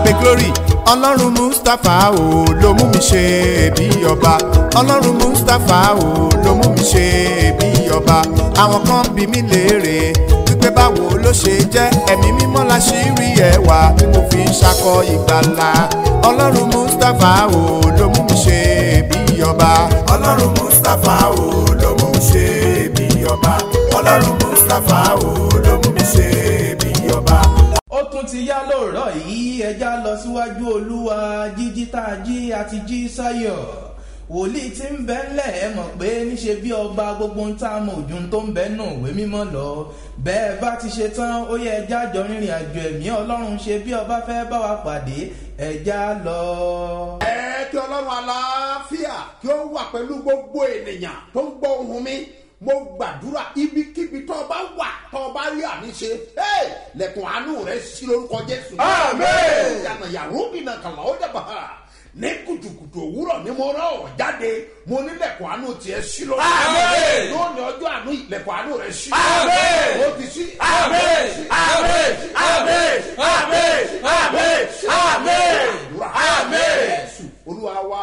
abe glory ọlọ́run mustapha o ló mú mi ṣe bí ọba ọlọ́run mustapha o ló mú mi ṣe bí ọba àwọn kan bí mi léèrè wípé báwo ló ṣe jẹ́ ẹ̀mí mímọ́ la ṣì rí ẹwà tí mo fi ń ṣakọ ìgbàlà ọlọ́run mustapha o ló mú mi ṣe bí ọba ọlọ́run mustapha o ló mú mi ṣe bí ọba ọlọ́run mustapha o ló mú mi ṣe bí ọba. ó tún ti yá lóòrọ̀ yìí ẹja lọ síwájú olúwa jíjí tá a jí àti jí sáyọ̀ wòlíì tí ń bẹ ńlẹ̀ ẹ mọ̀ pé níṣe bí ọba gbogbo ń tá a mọ̀ ojú tó ń bẹ nù ìwé mímọ́ lọ bẹ́ẹ̀ bá ti ṣe tán ó yẹ ẹja jọ rìnrìn àjò ẹ̀mí ọlọ́run ṣe bí ọba fẹ́ bá wa pàdé ẹja lọ. ẹ kí ọlọ́run àlàáfíà kí ó wà pẹ̀lú gbogbo ènìyàn tó ń gbọ́ ohun mi mo gbàdúrà ibikíbi tó o bá wà tó o bá rí àmì ṣe hey, lẹ̀kùn àánú rẹ̀ sí lórúkọ jésù. Àmín. ìyànà yàrá òbínà kàlà ó dàbà ní kùtùkùtù òwúrọ̀ ni mo rán ọ̀rọ̀ jáde mo ní lẹ̀kùn àánú tiẹ̀ sí lórúkọ Àmín. lónìí ọjọ́ àánú yìí, lẹ̀kùn àánú rẹ̀ sí. Àmín. ó ti sí. Àmín. Àmín. Àmín. Àmín. Àmín. Àmín. Àmín. Jésù, olúwa wa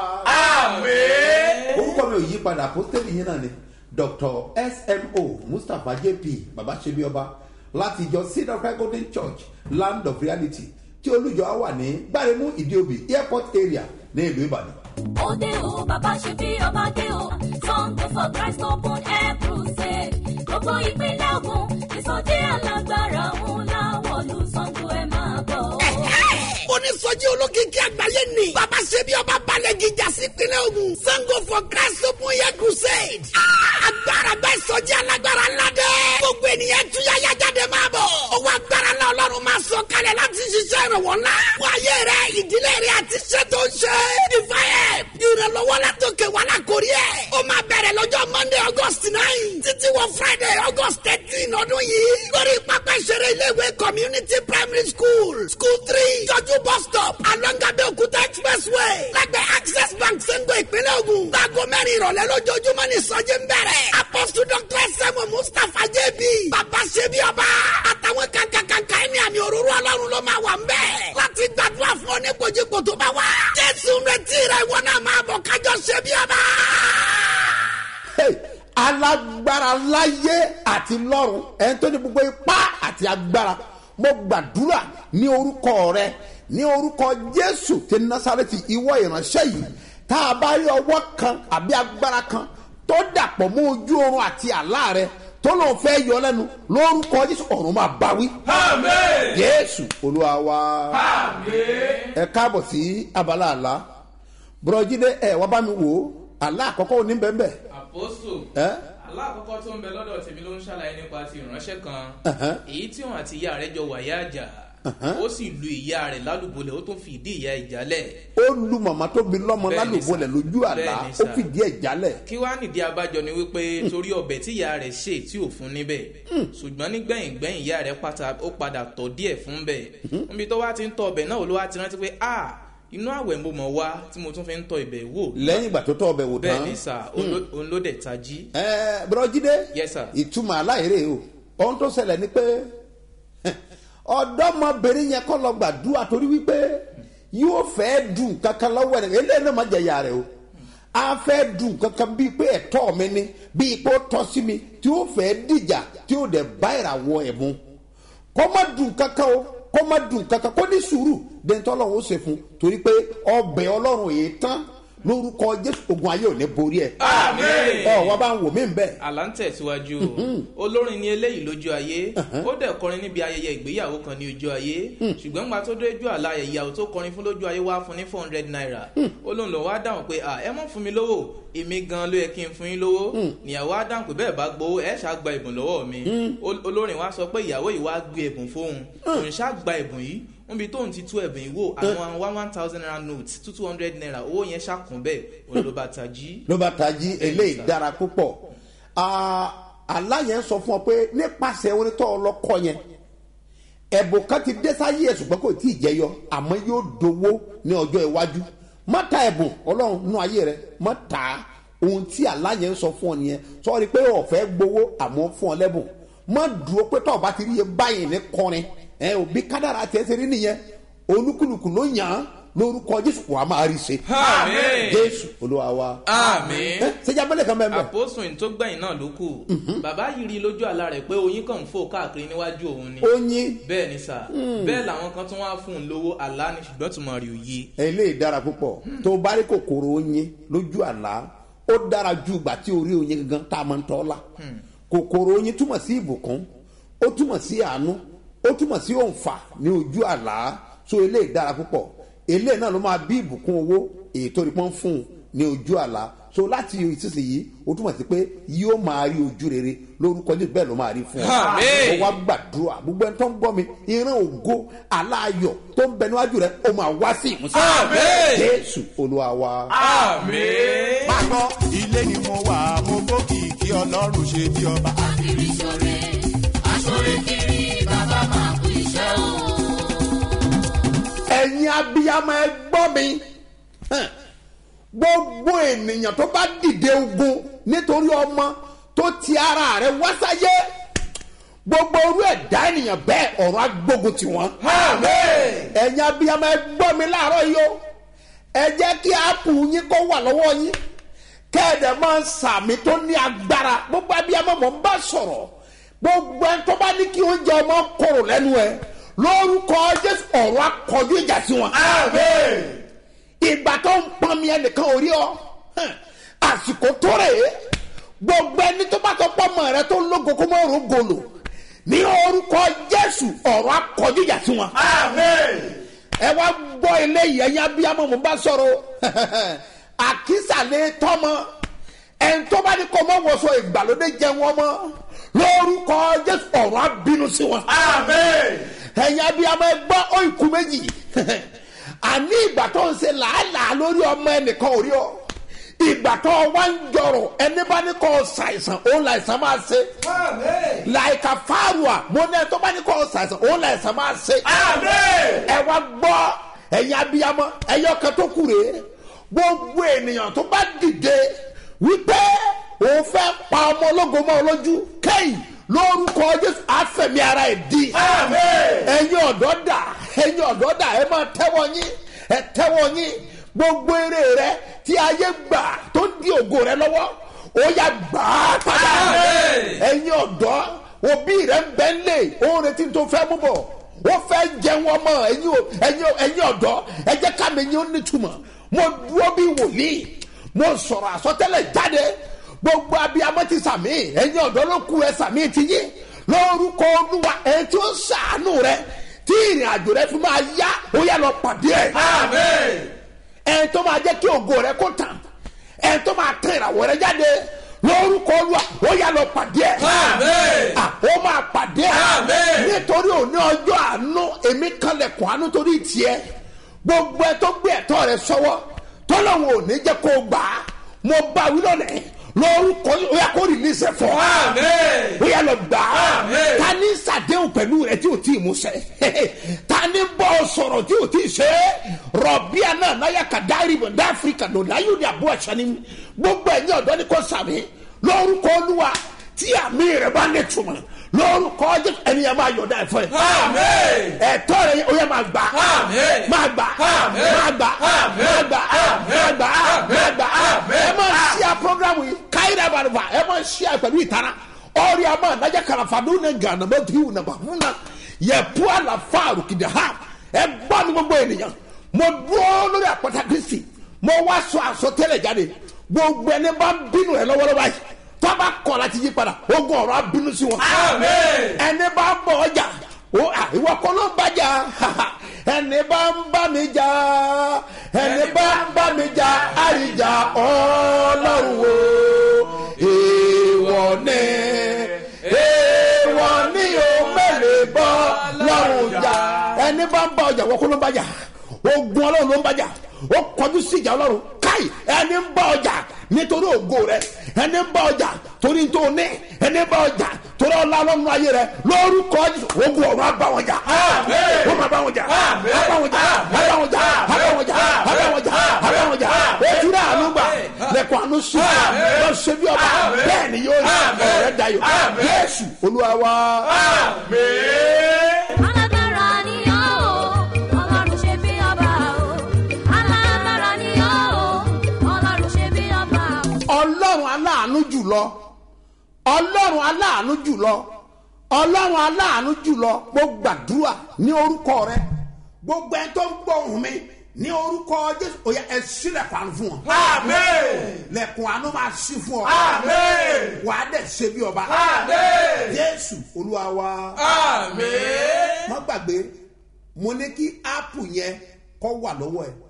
àmín. orúkọ mi ò yí padà pósítẹ́ẹ̀lì yín náà ni dr smo mustapha jp baba sebioba láti ìjọ sinatra golden church land of reality tí olùjọ á wà ní gbáremú ìdíòbí airport area ní ìlú ìbàdàn. òde o bàbá ṣe bí ọba dé o sango for christ open air crusade gbogbo ìpínlẹ̀ ogun ìsọjí alágbára ńlá wọ̀lú sango ẹ̀ máa bọ̀. onísọjí olókìkí àgbáyé ni baba sebi ọba balẹ̀gì jásí pinnu ogun sango for christ open air crusade Ah, agbára bẹ́ẹ̀ sọjí alágbára ńlá dẹ́ gbogbo ènìyàn túyà yájáde máa bọ̀ owó agbára ńlá ọlọ́run máa sọ kalẹ̀ láti ṣiṣẹ́ ìrànwọ́ ńlá wáyé rẹ ìdílé rẹ àti iṣẹ́ tó ń ṣe divine ìrànlọ́wọ́ látòkè wà lákòrí ẹ̀ ó máa bẹ̀rẹ̀ lọ́jọ́ monday august nine títí wọ friday august thirteen ọdún yìí lórí pápá ìṣeré iléèwé community primary school school three jọjú bus stop alongabe okuta expressway lẹ́gbẹ̀ẹ́ access bank sẹ́ńgọ̀ ìpínlẹ̀ ogun láago mẹ́rin ìrọ̀lẹ́ lójoojúmọ́ ní ìsọjí ń bẹ̀rẹ̀ apostle dr sẹ́mu mustapha jb bàbá ṣebí ọba àtàwọn kankankanka ẹni àmì òróró ọlọ́run ló máa wà ń bẹ̀ láti gbàdúrà fún ọ ní kojíko tó bá wà jésù ń retí rẹ ìwọ náà máa bọ̀ kájọ ṣebí ọba. Hey, alágbára láyé àti lọ́run ẹni tó ní gbogbo ipá àti agbára mo gbàdúrà ní orúkọ rẹ ní orúkọ jésù ti násàrẹ́tì ìwọ ìránṣẹ́ yìí tá a bá rí ọwọ́ kan àbí agbára kan tó dàpọ̀ mọ́ ojú oorun àti àlá rẹ tó lóun fẹ́ yọ lẹ́nu lórúkọ jésù ọ̀run máa bá wí. àmín. jésù olúwa wa àmín. ẹ káàbọ̀ sí abala àlá bùrọ̀jídé ẹ wá bá mi wò ó àlá àkọ́kọ́ òní bẹ́ẹ̀ bẹ́ẹ̀ àpòsù ẹ́ alákọ̀ọ́kọ́ tó ń bẹ lọ́dọ̀ tèmi ló ń ṣàlàyé nípa ti ìránṣẹ́ kan Ẹ̀hẹ́n. èyí tí òun àti ìyá rẹ̀ jọ wàyà àjà ó sì lu ìyá rẹ̀ lálùbọ́lẹ̀ ó tún fi ìdí ìyá ìjálẹ̀ ó lu màmá tó bi lọ́mọ Bẹ́ẹ̀ni lálùbọ́lẹ̀ sà. lójú àlá Bẹ́ẹ̀ni ó sà. fìdí ẹ̀ jálẹ̀ kí wàá nìdí abájọ ni wípé torí ọbẹ̀ tí ìyá rẹ̀ ṣe tí ò fún níbẹ̀ ṣùgbọ́n nígbẹ̀yìn gbẹ̀yìn ìyá rẹ̀ pátá ó padà tọ̀ díẹ̀ fún bẹ̀ níbi tó wá ti ń tọ ọbẹ̀ náà ló wá ti rántí pé a inú àwẹ̀ mo mọ̀ wá tí mo tún fi ń tọ ibẹ̀ wò lẹ́yìn ìgbà tó tọ́ ọbẹ̀ wò bẹ́ẹ̀ tán ni sà òun ló dẹ̀ tají ẹ bùrọ̀jídé Yes, sir. ìtumọ̀ aláìrè o ohun tó ṣẹlẹ̀ ni pé ọ̀dọ́mọbìnrin yẹn kọ́ lọ gbàdúrà torí wípé yóò fẹ́ dùn kankan lọ́wọ́ ẹ̀ eléyìí náà má jẹ ìyá rẹ̀ o a fẹ́ dùn kankan bíi pé ẹ̀tọ́ mi ni bíi pé ó tọ́ sí mi tí ó fẹ́ dìjà tí ó dẹ̀ bá ìràwọ̀ ẹ̀ mu kó má dùn kankan o kó má dùn kankan kó ní sùúrù dẹ́ntọ́ ọlọ́run ó ṣe fún torí pé ọbẹ̀ ọlọ́run yìí tán lórúkọ jésù ogun ayé ò ní borí ẹ̀ Àmín. ọ wọ́n bá ń wò mí bẹ́ẹ̀ àlá ń tẹ̀síwájú o olórin ni eléyìí lójú ayé ó dẹ̀ kọrin níbi ayẹyẹ ìgbéyàwó kan ní ojú ayé ṣùgbọ́n gba tó dójú àlá ìyàwó tó kọrin fún lójú ayé wá fún ní four hundred naira ó lóun lọ wá dáhùn pé à ẹ mọ̀ fún mi lówó èmi gan ló yẹ kí n fún yín lówó níyàwó á dáhùn pé bẹ́ẹ̀ bá gbowó ẹ ṣáà gba ìbùn lọ́wọ́ mi Ol- olórin wa sọ pé ìyàwó yìí wá gbé ẹ̀bùn fóun òun ṣáà gba ìbùn yìí níbi tóun ti tú ẹ̀bùn yìí wò àwọn one one thousand naira note two two hundred naira owó yẹn ṣàkún bẹ́ẹ̀ òun ló bá tají. ló bá tají eléyìí dára púpọ̀ Ah, àlá yẹn sọ fún ọ pé nípasẹ̀ onítọ̀ ọlọ́kọ yẹn ẹ̀bùn kan ti dé sáyé ẹ̀ ṣùgbọ́n kò tí ì jẹyọ àmọ́ yóò dowó ní ọjọ́ iwájú má ta ẹ̀bùn ọlọ́run nú ayé rẹ má ta á. ohun tí àlá yẹn sọ fún ọ nìyẹn sọ́ọ́rí pé ọ̀fẹ́ gbowó àmọ́ fún ọ lẹ́bùn má dúró pé tọ́ọ̀ bá ti rí iye báyìí ní kọrin ẹ ò bí kádàrà tiẹ̀ ṣe rí nìyẹn olúkúlùkù ló yàn án lórúkọ jésù wàá máa rí ṣe Àmín. jésù olúwa wa àmín. ẹ ṣẹjá bẹ́lẹ̀ kan bẹ́ẹ̀ bẹ́ẹ̀ àpòsùn tó gbẹ̀yìn náà ló kù bàbá yìí rí lójú àlá rẹ̀ pé oyin kàn ń fò káàkiri níwájú òun ni oyin bẹ́ẹ̀ ni sà bẹ́ẹ̀ làwọn kan tún wá fún un lówó àlá ni ṣùgbọ́n tùmọ̀ rí òye. eléyìí dára púpọ̀ tó bá rí kòkòrò oyin lójú àlá ó dára ju ìgbà tí orí oyin gangan tá a máa ń tọ́ la kòkòrò oyin túmọ̀ sí ìbùkún ó túmọ̀ sí àánú ó túmọ̀ sí òǹfà ní ojú àlá so eléyìí dára púpọ̀ eléyìí náà ló máa bí ìbùkún owó èyí tó rí pọ́n fún un ní ojú àlá so láti ìsinsìnyí ó túmọ̀ sí pé yóò máa rí ojú rere lórúkọ jésù bẹ́ẹ̀ ló máa rí fún ọ Àmín. ó wá gbàdúrà gbogbo ẹni tó ń gbọ́ mi ìran ògo aláyọ̀ tó ń bẹ níwájú rẹ ó máa wá sí ìmúsí Àmín. jésù olúwa wa. àmín. pápọ̀ ilé ni mo wà mo gbókìkí ọlọ́run ṣe bí ọba. kiri ṣore aṣore kiri bàbá máa kú iṣẹ́ o. ẹ̀yin abiyamọ ẹ gbọ́ mi Hàn. gbogbo ènìyàn tó bá dìde ogun nítorí ọmọ tó ti ara rẹ wá sáyé gbogbo orú ẹ̀dá ènìyàn bẹ́ẹ̀ ọ̀rọ̀ agbógun tiwọn. ẹ̀yin abiyamọ ẹ gbọ́ mi láàárọ̀ yìí o ẹ jẹ́ kí áàpù yín kó wà lọ́wọ́ yín kẹ́ẹ̀dẹ̀ máa ń sàmì tó ní agbára gbogbo abiyamọ mọ̀ ń bá sọ̀rọ̀ gbogbo ẹni tó bá ní kí oúnjẹ ọmọ kòrò lẹ́nu ẹ lórúkọ jésù ọ̀rọ̀ akọjú ìjà sí wọn. ìgbà tó ń pọn mi ẹnìkan ò rí ọ hàn, àsìkò tó rè é gbogbo ẹni tó bá tó pọ́ mọ́ rẹ tó ń lógo kó mọ́ òrùn gòlò ní orúkọ jésù ọ̀rọ̀ akọjú ìjà sí wọn ẹ wá gbọ́ eléyìí ẹ̀yin abiyamọ mo bá sọ̀rọ̀ àkísàlẹ̀ tọ́mọ ẹni tó bá ní kọ́ mọ́ wọ̀sọ ìgbàlódé jẹ wọn mọ́ lórúkọ jésù ọ̀rọ̀ abínú sí wọn. ẹ̀yin abiyamọ ẹ gbọ́ ó ikú méjì àní ìgbà tó ń ṣe làálàá lórí ọmọ ẹnìkan ò rí ọ ìgbà tó wá ń jọrọ ẹni bá ní kọ́ ṣàìsàn òun làìsàn máa ṣe láìka fáàrùà mo ní ẹ tó bá ní kọ́ ṣàìsàn òun làìsàn máa ṣe ẹ wá gbọ́ ẹ̀yin abiyamọ ẹ̀yọ́ kan tó kù rèé gbogbo ènìyàn tó bá dìde wípé òun fẹ́ pa ọmọ ológo mọ́ ọ lójú kẹ́yìn lórúkọ jésù àfẹ̀mí ara ẹ̀ di ẹ̀yin ọ̀dọ́ dà ẹ̀yin ọ̀dọ́ dà ẹ máa tẹ́wọ́ yín ẹ tẹ́wọ́ yín gbogbo eré rẹ tí ayé gbà tó ń di ògo rẹ lọ́wọ́ ó yà gbà á padà ẹ̀yin ọ̀dọ́ òbí rẹ ń bẹ́ ń lè òun retí tó fẹ́ mú bọ̀ ó fẹ́ jẹun ọmọ ẹ̀yin o- ẹ̀yin o- ẹ̀yin ọ̀dọ́ ẹ jẹ́ ká mi yín ó nítumọ̀ mo dúró bí wòlíì mo sọ̀rọ̀ àsọtẹ́lẹ̀ jáde gbogbo abiyamọ ti sàmì ẹ̀yin ọ̀dọ́ ló kú ẹ sàmì ti yín lórúkọ olúwa ẹ̀ tí ó sàánú rẹ tí ìrìn àjò rẹ fi máa yá ó yà lọ pàdé ẹ̀ ẹ̀ tó máa jẹ́ kí ògo rẹ kó tàn ẹ̀ tó máa tẹ̀ ìràwọ̀ rẹ jáde lórúkọ olúwa ó yà lọ pàdé ẹ̀ Ah, ó máa pàdé ẹ̀ nítorí òní ọjọ́ àánú èmi kanlẹ̀kùn àánú torí tiẹ̀ gbogbo ẹ tó gbé ẹ̀tọ́ rẹ sọ́wọ́ tọ́lọ́wọ́ ò ní jẹ́ kó o gbà á mo bá wí lónìí lórúkọ ó yà kó rìlíìsì ẹ̀ fọ́ ó yà lọ gbà á ta ní sàdéhùn pẹ̀lú rẹ tí o tí ì mú sẹ́ ta ní bọ́ ọ sọ̀rọ̀ tí o tí ì ṣe rọ̀bíà náà náyà ká dárí bọ̀ dá áfíríkà lò láyò ní àbúrò àṣà ni gbogbo ẹ̀yin ọ̀dọ́ ni kò sàmì lórúkọ olúwa tí àmì rẹ bá ní túmọ̀ lórúkọ jésù ẹni yẹn máa yọ̀dá ẹ̀fọ́ ẹ̀ ẹ̀tọ́ rẹ yẹ- ó yẹ máa gbà Àmín. máa gbà Àmín. máa gbà Àmín. máa gbà máa gbà máa gbà Àmín. ẹ máa ṣí à programu yìí káyìrì àbàlùfà ẹ máa ṣí à pẹ̀lú ìtara ọ̀rẹ́ àmọ́ ànájà kàràfàdún ní gànà mọ́tò yìí nà bàfún náà yẹ pu àlàfà àrùkìdè ha ẹ gbọ́ mi gbogbo ènìyàn mo dúró lórí àpáta kristi mo wá sọ àsọtẹ́lẹ̀ jáde gbogbo ẹni bá ń bínú rẹ lọ́wọ́lọ́wọ́ yìí tọ́ba kọ̀ láti yí padà ogun ọ̀rọ̀ abínú sí wọn ẹni bá ń bọ̀ ọjà ó à ìwọ kọ́ ló ń bàjá ẹni bá ń bá mi jà ẹni bá ń bá mi jà àríjà ọlọ́run o èèwọ̀ ni èèwọ̀ ni o mẹ́lẹ̀ bọ́ lọ́rùn jà ẹni bá ń bá ọjà ìwọ kọ́ ló ń bàjá ogun ọlọ́run ló ń bàjá ó kọjú sí ìjà ọlọ́run káì ẹni ń bá ọjà nítorí ògo rẹ ẹni ń bá ọjà torí tó ní ẹni ń bá ọjà torí ọlá ọlọ́run ayé rẹ lórúkọ Jésù, ogun ọ̀run á bá wọn jà ó máa bá wọn jà á bá wọn jà á bá wọn jà á bá wọn jà á bá wọn jà á bá wọn jà á ojú rẹ àánú gbà lẹkọọ àánú sùn lọ ṣe bí ọba bẹ́ẹ̀ ni yóò rí ọ̀rẹ́ dayọ̀ Jésù Olúwa wa. alágbára ni ọ́ o ọlọ́run ṣe ọlọ́run aláàánú jùlọ ọlọ́run aláàánú jùlọ mo gbàdúrà ní orúkọ rẹ gbogbo ẹni tó ń gbọ́ ohùn mi ní orúkọ jésù òye ẹ sílẹ̀kùn àánú fún wọn. Àmín. lẹ̀kùn àánú máa ṣí fún ọ. Àmín. wà á dẹ̀ ṣe bí ọba. Àmín. jésù olúwa wa. Àmín. má gbàgbé mo ní kí áàpù yẹn kọ́ wà lọ́wọ́ ẹ̀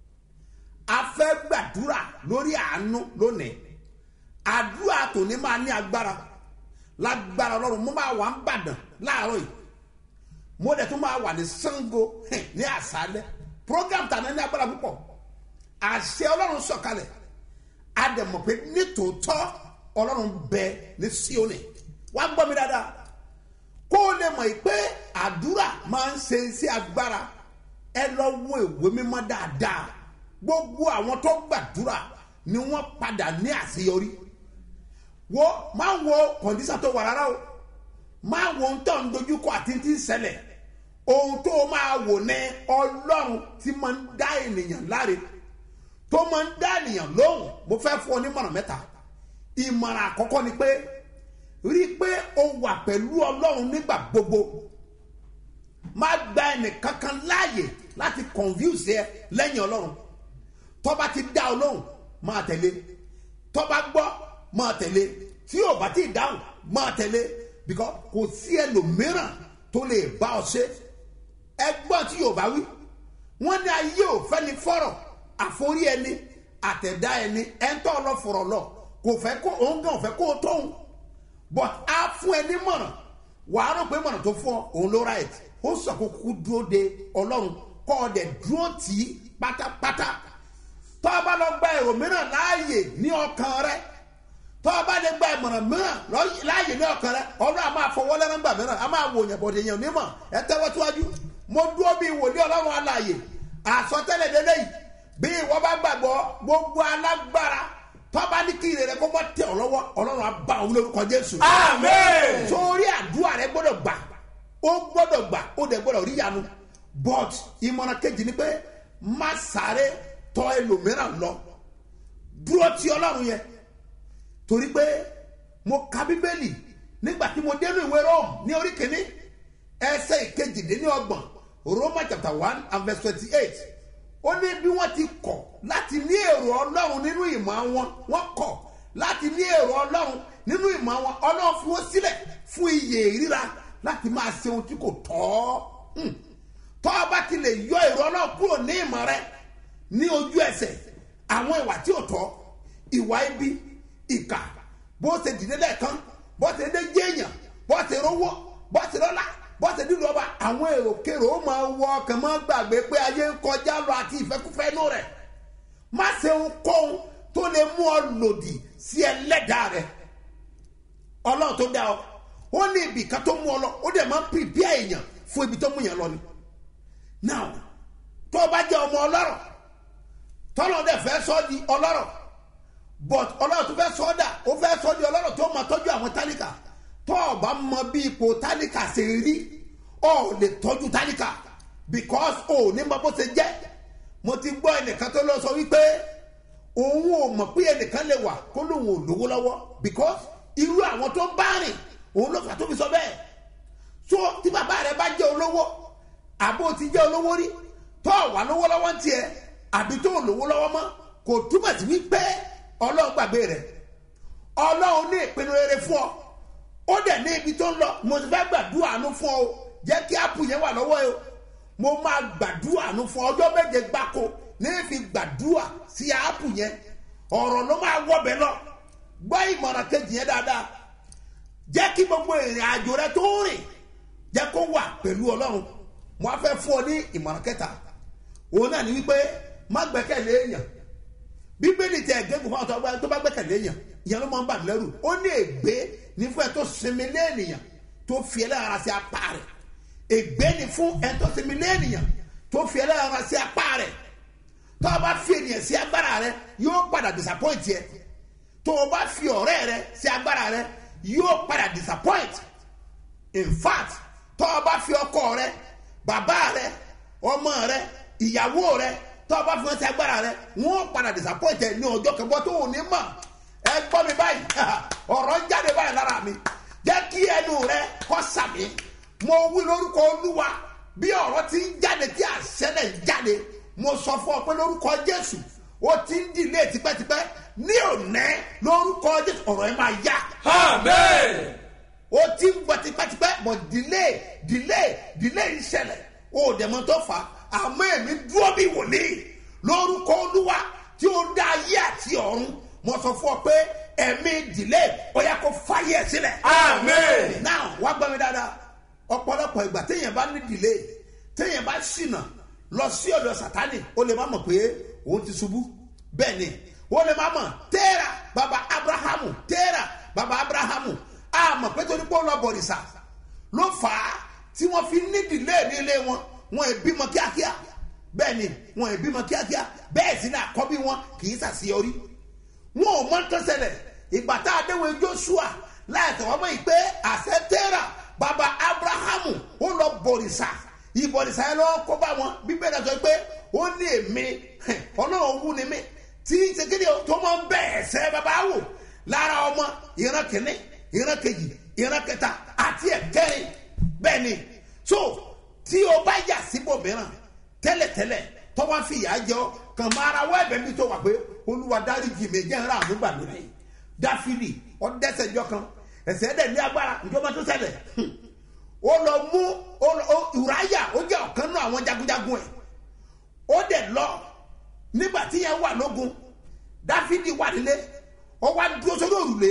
a fẹ́ gbàdúrà lórí àánú lónìí àdúrà tòní máa ní agbára lágbára ọlọ́run mo máa wà ń bàdàn láàárọ̀ yìí mo dẹ̀ tún máa wà ní sango hẹ̀, ní àṣálẹ̀ program tàná ní agbára púpọ̀ àṣẹ ọlọ́run sọ̀kalẹ̀ a dẹ̀ mọ̀ pé nítòótọ́ ọlọ́run bẹ ní síónì wá gbọ́ mi dáadáa kó o lè mọ̀ pé àdúrà máa ń ṣe sí agbára ẹ lọ wo ìwé mímọ́ dáadáa gbogbo àwọn tó gbàdúrà ni wọ́n padà ní àṣeyọrí wo máa wo kọ̀ǹdíṣà tó wà rárá o máa wo ohun tó ń dojúkọ àti ti ń ṣẹlẹ̀ ohun tó máa wò ní ọlọ́run tí máa ń dá ènìyàn láre tó máa ń dá ènìyàn lóhùn mo fẹ́ fún ọ ní mọ̀ràn mẹ́ta ìmọ̀ràn àkọ́kọ́ ni pé rí i pé o wà pẹ̀lú ọlọ́run nígbà gbogbo má gba ẹnìkankan láàyè láti confuse ẹ lẹ́yìn ọlọ́run tọ́ba ti dá ọ lóhùn máa tẹ̀lé tọ́ba gbọ́ máa tẹ̀lé tí yóò bá ti dáhùn máa tẹ̀lé because kò sí ẹlòmíràn tó lè bá ọ ṣe ẹgbọ́n tí yóò bá wí wọ́n ní ayé ò fẹ́ ni fọ́rọ̀ àforí ẹni àtẹ̀dá ẹni ẹ̀ńtọ́ ọlọ́fọ̀rọ̀ lọ kò fẹ́ kó òun gan ò fẹ́ kó o tóun but a fún ẹ ní mọ̀ràn wàá rò pé mọ̀ràn tó fún ọ òun ló right ó sọ kó kú dúró de ọlọ́run kọ́ ọ dẹ̀ dúró tì í pátápátá tọ́ ọ bá lọ gba èrò mìíràn láàyè ní ọkàn rẹ tọ́ ọ bá lè gba ìmọ̀ràn mìíràn lọ- láàyè ní ọkàn rẹ ọlọ́run a máa fọwọ́ lẹ́nu gbà mìíràn a máa wò yẹn bọ̀dẹ̀ yẹn onímọ̀ ẹ tẹ́wọ́ síwájú mo dúró bí wòlíì ọlọ́run alààyè àsọtẹ́lẹ̀ délé yìí bí ìwọ bá gbàgbọ́ gbogbo alágbára tọ́ba ní kí ire rẹ kó bọ́ tẹ̀ ọ́ lọ́wọ́ ọlọ́run á bá òun lórúkọ jésù Àmín. sórí àdúrà rẹ gbọ́dọ̀ gbà ó gbọ́dọ̀ gbà ó dẹ̀ gbọ́dọ̀ rí yanu but ìmọ̀ràn kejì ni pé má sáré tọ́ ẹlòmíràn lọ dúró ti ọlọ́run yẹn torí pé mo ka bíbélì nígbà tí mo dénú ìwé rome ní orí kìíní ẹsẹ̀ ìkejìdínlọ́gbọ̀n roma chapter one and verse twenty-eight ó ní bí wọ́n ti kọ̀ láti ní èrò ọlọ́run nínú ìmọ̀ wọn wọ́n kọ̀ láti ní èrò ọlọ́run nínú ìmọ̀ wọn ọlọ́run fi wọ́n sílẹ̀ fún iyè ìríra láti máa ṣe ohun tí kò tọ́ Hmm. tọ́ ọ bá ti lè yọ èrò ọlọ́run kúrò ní ìmọ̀ rẹ ní ojú ẹsẹ̀ àwọn ìwà tí ò tọ́ ìwà ibi ìkà bó ṣe dìde lẹ́ẹ̀kan bó ṣe dé jéèyàn bó ṣe rówó bó ṣe lọ́lá bó ṣe dídùn ọba àwọn èròkèrò ó máa wọ ọkàn máa gbàgbé pé ayé ń kọjá lọ àti ìfẹ́kúfẹ́ inú rẹ̀ má ṣe ohunkóhun tó lè mú ọ lòdì sí ẹlẹ́dàá rẹ̀ ọlọ́run tó dá ọ ó ní ibì kan tó mú ọ lọ ó dẹ̀ máa ń pìpìà èèyàn fún ibi tó mú yẹn lọ ni now tó o bá jẹ́ ọmọ ọlọ́rọ̀ tọ́lọ́ dẹ̀ fẹ́ sọ́ di ọlọ́rọ̀ but ọlọ́run tó fẹ́ sọ́ dà ó fẹ́ sọ́ di ọlọ́rọ̀ tó máa tọ́jú àwọn tálíkà tó o bá mọ bí ipò tálíkà ṣe rí o ò lè tọ́jú tálíkà because o ò ní mọ bó ṣe jẹ́ mo ti gbọ́ ẹnìkan tó lọ sọ wípé òun ò mọ̀ pé ẹnìkan lè wà kó lóun ò lówó lọ́wọ́ because irú àwọn tó bá rìn òun ló fà tó fi sọ bẹ́ẹ̀ so tí bàbá rẹ bá jẹ́ olówó àbó ti jẹ́ olówó rí tó wà lówó lọ́wọ́ ń tiẹ̀ àbí tó lówó lọ́wọ́ mọ́ kò túmọ̀ sí wípé ọlọ́run gbàgbé rẹ̀ ọlọ́run ní ìpinnu rere fún ọ ó dẹ̀ ní ibi tó ń lọ mo ti fẹ́ gbàdúrà àánú fún ọ o jẹ́ kí ápù yẹn wà lọ́wọ́ ẹ o mo máa gbàdúrà àánú fún ọ ọjọ́ méje gbáko ní fi gbàdúrà sí ápù yẹn ọ̀rọ̀ ló máa wọ̀bẹ̀ lọ gbọ́ ìmọ̀ràn kejì yẹn dáadáa jẹ́ kí gbogbo ìrìn àjò rẹ tó ń rìn jẹ́ kó wà pẹ̀lú ọlọ́run mo á fẹ́ fún ọ ní ìmọ̀ràn kẹta òun náà ni wípé má gbẹ́kẹ̀lé èèyàn bíbélì tẹ ẹ̀gẹ́gùn fún àwọn tó bá gbẹ́kẹ̀lé èèyàn ìyẹn ló máa ń bà mí lẹ́rù ó ní ègbé ní fún ẹ tó sinmi lé ènìyàn tó fi ẹlẹ́ra sí apá rẹ̀ ègbé ni fún ẹ tó sinmi lé ènìyàn tó fi ẹlẹ́ra sí apá rẹ̀ tó o bá fi ènìyàn sí agbára rẹ yóò padà disappoint yẹ tó o bá fi ọ̀rẹ́ rẹ sí agbára rẹ yóò padà disappoint in fact tó o bá fi ọkọ rẹ bàbá rẹ ọmọ rẹ ìyàwó rẹ tó o bá fi wọn sí agbára rẹ wọn padà disappoint ẹ ní ọjọ́ kẹbọ tó o ní mọ̀ ẹ gbọ́ mi báyìí ọ̀rọ̀ jáde báyìí lára mi jẹ́ kí ẹnu rẹ kọ́ sàmì mo wí lórúkọ olúwa bí ọ̀rọ̀ ti ń jáde tí àṣẹ náà ń jáde mo sọ fún ọ pé lórúkọ jésù ó ti ń dìlé tipẹ́tipẹ́ ní òní lórúkọ jésù ọ̀rọ̀ ẹ máa yá Amen. ó ti ń gbọ́ tipẹ́tipẹ́ bọ̀ delay delay delay ń ṣẹlẹ̀ ó dẹ̀ mọ́ tó fà á àmọ́ èmi dúró bí wòlíì lórúkọ olúwa tí ó dá ayé àti ọ̀run mo sọ fún ọ pé ẹ̀mí delay ó yẹ kó fàyè ẹ̀ sílẹ̀. Amen. now wá gbọ́ mi dáadáa ọ̀pọ̀lọpọ̀ ìgbà téèyàn bá ní delay téèyàn bá ṣìnà lọ sí ọ̀dọ̀ sátani ó lè má mọ̀ pé òun ti ṣubú bẹ́ẹ̀ ni ó lè má mọ̀ tẹ́ẹ̀rà baba abrahamu tẹ́ẹ̀rà baba abrahamu a mọ̀ pé torí pé ó lọ bọ̀rìṣà ló fà á tí wọ́n fi ní delay ní ilé wọn wọn ì bímọ kíákíá bẹ́ẹ̀ ni wọn ì bímọ kíákíá bẹ́ẹ̀ sì ni àkọ́bí wọn kì í ṣàṣeyọrí wọn ò mọ tó ṣẹlẹ̀ ìgbà tá a déwọ̀ joshua láìsàn wọn mọ̀ yìí pé àṣẹ tẹ́ra baba abrahamu ó lọ bọ̀rìṣà ìbọ̀rìṣà yẹn lọ́wọ́ kó bá wọn bíbélì sọ pé ó ní èmi ọlọ́run wú ni mí tí ṣèkéde tó máa ń bẹ̀ ẹ̀sẹ̀ baba wò lára ọmọ ìran kìíní ìran kejì ìran kẹta àti ẹ̀kẹrin bẹ́ẹ̀ ni so tí o bá yà síbò mìíràn tẹ́lẹ̀tẹ́lẹ̀ tọ́wọ́ fi ìyá jọ kàn máa ra wọ́ ẹ̀bẹ̀ mi tó wà pé olúwa dáríjì mi jẹ́ ńlá àmúgbà lónìí dáfídì ọ̀dẹ́sẹ̀ jọ kan ẹ̀sẹ̀ dẹ̀ ní agbára ìjọba tó ṣẹlẹ̀ ó lọ mú ìráyà ó jẹ́ ọ̀kan náà àwọn jagunjagun ẹ̀ ó dẹ̀ lọ nígbà tí yẹn wà lógun dáfídì wà nílé ó wá dúró sórí òrùlé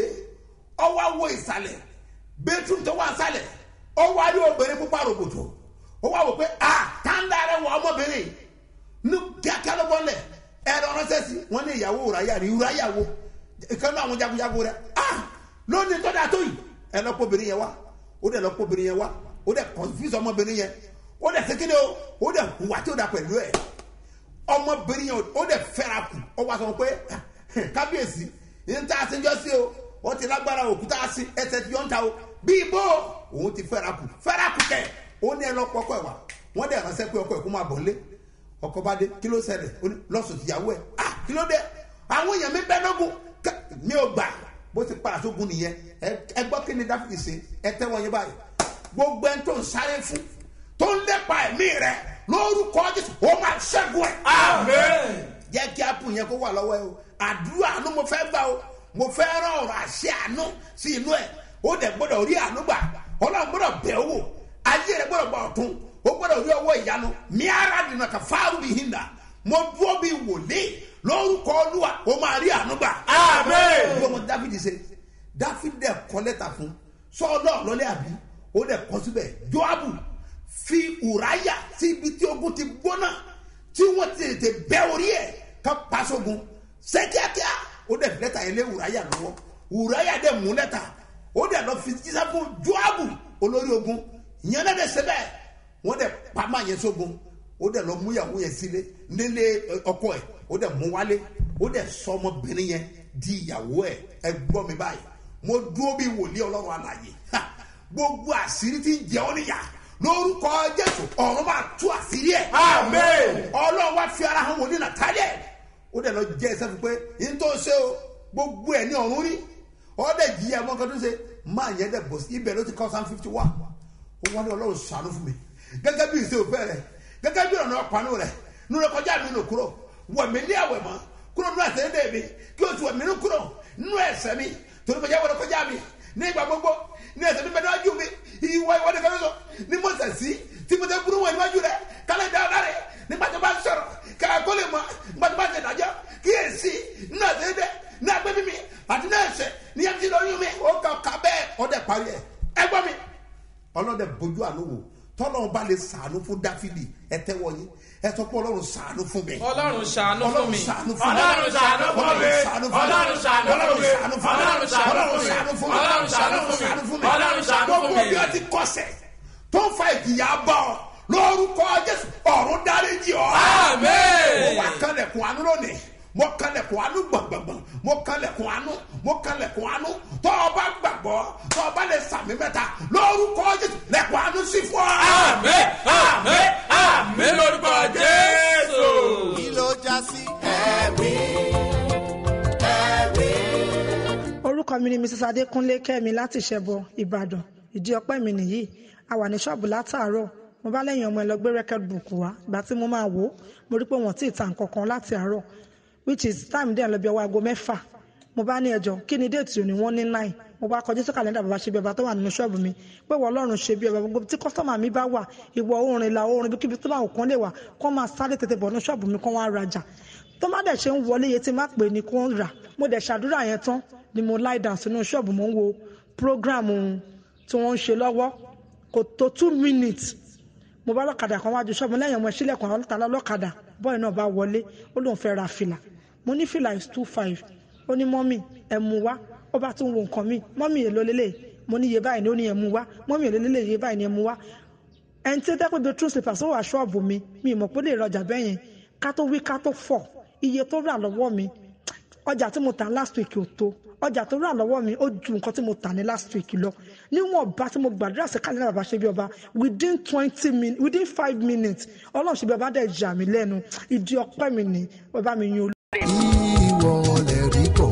ó wá wo ìsàlẹ̀ bẹ́tù tó wà sálẹ̀ ó wá rí obìnrin pupa rògbòtò ó wá wò pé a tàǹdà rẹ wọ ọmọbìnrin ní kíákíá ló bọ́lẹ̀ ẹ̀rọ ránṣẹ́ sí wọn ní ìyàwó ìráyà ní ìráyà wo ìkànnì àwọn jagunjagun rẹ a lónìí tó dáa tó yìí ẹ lọ pọ obìnrin yẹn wá ó dẹ̀ lọ pọ obìnrin yẹn wá ó dẹ̀ confuse ọmọbìnrin yẹn ó dẹ̀ sékéde o ó dẹ̀ hùwà tí ó dà pẹ̀lú ẹ̀ ọmọbìnrin yẹn ó dẹ̀ fẹ́ra kù ó wá sọ pé kábíyèsí ní ta ṣe jọ sí o wọ́n ti lágbára òkúta sí ẹsẹ̀ tí yọ̀ ń ta o bí ibo òun ti fẹ́ra kù fẹ́ra kù kẹ̀ ó ní ẹ lọ pọkọ ẹ wá wọ́n dẹ̀ ránṣẹ́ pé ọkọ ẹ̀ kó máa bọ̀ lé ọkọ bá dé kí ló ṣẹlẹ̀ ó ní lọ́sùn tìyàwó ẹ̀ ah kí ló dé àwọn èèyàn mi bẹ́ lógun mi ò gbà bó ti padà sógun nìyẹn ẹ gbọ́ kí ni dáfídì ṣe ẹ tẹ́wọ́ yín báyìí gbogbo ẹni tó ń sáré fún tó ń lépa ẹ̀mí rẹ lórúkọ jésù ó máa ṣẹ́gun ẹ̀. Amen. jẹ́ kí ápù yẹn kó wà lọ́wọ́ ẹ o àdúrà àánú mo fẹ́ gbà o mo fẹ́ rán ọ̀rọ̀ àṣẹ àánú sí inú ẹ̀ ó dẹ̀ gbọ́dọ̀ rí àánú gbà ọlọ́run gbọ́dọ̀ bẹ̀ ọ́ wò ayé rẹ̀ gbọ́dọ̀ gbà ọ̀tún ó gbọ́dọ̀ rí ọwọ́ ìyanu mi ara dènà kà fáwọn bí hinda mo dúró bí wòlíì lórúkọ olúwa ó máa rí àánú gbà. Amen. ìwé ọmọ dáfídì ṣe dáfídì dẹ̀ kọ́ lẹ́tà fún sọ́ọ́lọ́ lọ́lẹ́ àbí ó dẹ̀ kọ́ síbẹ̀ joabu fi ùráyà sí ibi tí ogun ti gbóná tí wọ́n ti tètè bẹ́ orí ẹ̀ ká paṣogun sẹ́kíákíá ó dẹ̀ fi lẹ́tà yẹn lé ùráyà lọ́wọ́ ùráyà dẹ̀ mú lẹ́tà ó dẹ̀ lọ fi jíṣẹ́ fún joabu olórí ogun ìyẹn náà dẹ̀ sẹ́bẹ̀ wọ́n dẹ̀ pamọ́ yẹn sógun ó dẹ̀ lọ mú ìyàwó yẹn sílé nílé ọkọ ẹ̀ ó dẹ̀ mú wálé ó dẹ̀ sọ ọmọbìnrin yẹn di ìyàwó ẹ̀ ẹ gbọ́ mi báyìí mo dúró bí wòlíì ọlọ́run àlàyé Ha! gbogbo àṣírí tí ń jẹ ọ́ níyà lórúkọ jésù ọ̀run máa tú àṣírí ẹ̀ Amen. ọlọ́run wá fi ara hàn wòlíì nàtàlẹ̀ ó dẹ̀ lọ jẹ́ ẹsẹ̀ fún pé yín tó ṣe o gbogbo ẹ̀ ní ọ̀run rí ọ̀dẹ̀ jí ẹ̀ mọ́ kan tó ṣe máa yẹn dẹ̀ bọ̀ sí ibẹ̀ ló ti kọ́ sáà fifty one ó wá ní ọlọ́run ṣàánú fún mi gẹ́gẹ́ bí ìṣe òfẹ́ rẹ̀ gẹ́gẹ́ bí ọ̀nà ọ̀pánú rẹ̀ nínú kọjá mi nù kúrò wẹ̀mí ní àwẹ̀ mọ́ kúrò nínú ẹ̀sẹ̀ ní èmi kí o ti wẹ̀mí nù kúrò nínú ẹ̀sẹ̀ mi torí kọjá wọlé kọjá mi ní ìgbà gbogbo ní ẹ̀sẹ̀ mi bẹ́ẹ̀ níwájú mi ìwọ ìwọ nìkan lọ́sọ̀ ní mo sẹ̀ sí tí mo tẹ́ burú wọn níwájú rẹ̀ kálẹ̀ dá ọ̀la rẹ̀ nígbà tó bá ń sọ̀rọ̀ kàkà kó lè mọ nígbà tó bá ń ṣèdájọ́ kí èsì nínú ẹ̀sẹ̀ dẹ̀ ní agbẹ́ mímí àti ní ẹ̀sẹ̀ ní ẹ̀sẹ̀ lóyún mi ó kà ká bẹ́ẹ̀ ọ̀dẹ̀ parí ẹ̀ ẹ gbọ́ mi ọlọ́dẹ bójú àánú wò tọ́lọ́run bá lè sàánú fún dáfídì ẹ tẹ́wọ́ yín ẹ sọ pé ọlọ́run sàánú fún mi. ọlọ́run ṣàánú fún mi ọlọ́run sàánú fún mi. Ọlọ́run ṣàánú fún mi. ọlọ́run sàánú fún mi. Ọlọ́run ṣàánú fún mi. ọlọ́run sàánú fún mi. Ọlọ́run ṣàánú fún mi. ọlọ́run sàánú fún mi. Ọlọ́run ṣàánú fún mi. ọlọ́run sàánú fún mi. Ọlọ́run ṣàánú fún gbogbo mi. bí ó ti kọsẹ̀ tó ń fa ìjìyà bọ̀ ọ́ lórúkọ jésù ọ̀run dáríjì ọ́. Amen. mo wà kánlẹ̀kùn àánú lónìí mo kánlẹ̀kùn àánú gbọ̀ngbọ̀ngbọ̀n mo kánlẹ̀kùn àánú mo kánlẹ̀kùn àánú tó o bá gbàgbọ́ tó o bá lè sàmì mẹ́ta lórúkọ jésù lẹ̀kùn àánú sí fún ọ. Amen. Amen. Amen. Lórúkọ Jésù. kí ló já sí. ẹ̀rí ẹ̀rí. mi ni mrs adékúnlé kẹ́mi láti ṣẹ̀bọ ìbàdàn ìdí ọpẹ́ mi nìyí a wà ní ṣọ́ọ̀bù látàárọ̀ mo bá lẹ́yìn ọmọ ẹ lọ gbé record book wá ìgbà tí mo máa wò ó mo rí pé wọ́n ti ta nǹkan kan láti àárọ̀ which is time dẹ̀ lọ bí ọwọ́ aago mẹ́fà mo bá ní ẹjọ́ kí ni déètì òní wọ́n ní nine mo bá kọjú sí kàlẹ́ndà bàbá ṣe bí ọba tó wà nínú ṣọ́ọ̀bù mi pé wọ́n ọlọ́run ṣe bí ọba gbogbo tí kọ́sọ́mà mi bá wà ìwọ̀ oòrùn ìlà oòrùn ibi kíbi tó bá òkan lè wà kó máa sáré tètè bọ̀ nínú ṣọ́ọ̀bù mi kó wá rajà tó má dẹ̀ ṣe ń wọlé iye tí má pè ní kó ń rà mo dẹ̀ ṣàdúrà yẹn tán ni mo lie down sínú ṣọ́ọ̀bù mo ń wo program tí wọ́n ń ṣe lọ́wọ́ kò tó two minutes mo bá lọ́kadà kan wájú ṣọ́ọ̀bù lẹ́yìn ọmọ ìṣílẹ̀kùn àwọn ọlọ́ta lọ́kadà bọ́ọ̀ náà bá wọlé ó lóun fẹ́ ra fìlà mo ní fìlà is two five ó ní mọ́mì ẹ̀ mú wá ó bá tún wo nǹkan mi mọ́mì èlò lélẹ̀ mo ní iye báyìí ni ó ní ẹ̀ mú wá mọ́mì èlò lélẹ̀ iye báyìí ni ẹ̀ mú wá ẹni tí ó dẹ́pẹ́ bíi true slippers ó wà ṣọ́ọ̀bù mi mi ì mọ̀ pé lè rọjà bẹ́ẹ̀ yẹn ká tó wí ká tó fọ̀ iye tó rà lọ́wọ́ mi ọjà tí mo tà last week ò tó ọjà tó rà lọ́wọ́ mi ó ju nǹkan tí mo tà ní last week lọ níwọ̀n bá tí mo gbàdúrà sí kálí náà bàbá ṣe bí ọba within twenty minutes within five minutes ọlọ́run ṣe bí ọba dẹ̀ jà mí lẹ́nu ìdí ọpẹ́ mi ní ọba mi yan olú. ìwọ lè rí kọ́